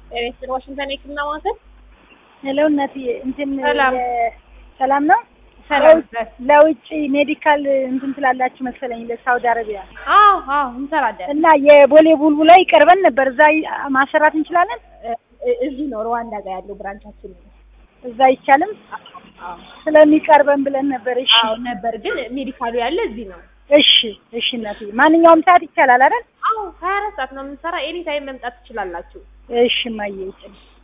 ኤሬስትን ዋሽንግተን የህክምና ማዕከል ሄሎ እናትዬ እንትን ሰላም። የ- ሰላም ነው። ሰላም ለውጭ- ለውጭ ሜዲካል እንትን ትላላችሁ መሰለኝ ለሳውዲ አረቢያ አዎ አዎ እንሰራለን እና የቦሌ ቡልቡላ ይቀርበን ነበር። እዛ ይ- ማሰራት እንችላለን። እ- እ- እዚህ ነው ሩዋንዳ ጋር ያለው ብራንቻችን ነው እዛ አይቻልም አዎ ስለሚቀርበን ብለን ነበር። እሺ አዎ ነበር ግን ሜዲካሉ ያለ እዚህ ነው እሺ እሺ እናትዬ ማንኛውም ሰዓት ይቻላል አይደል? አዎ ሀያ አራት ሰዓት ነው የምንሰራ ኤኒ ታይም መምጣት ትችላላችሁ እሺ ማየ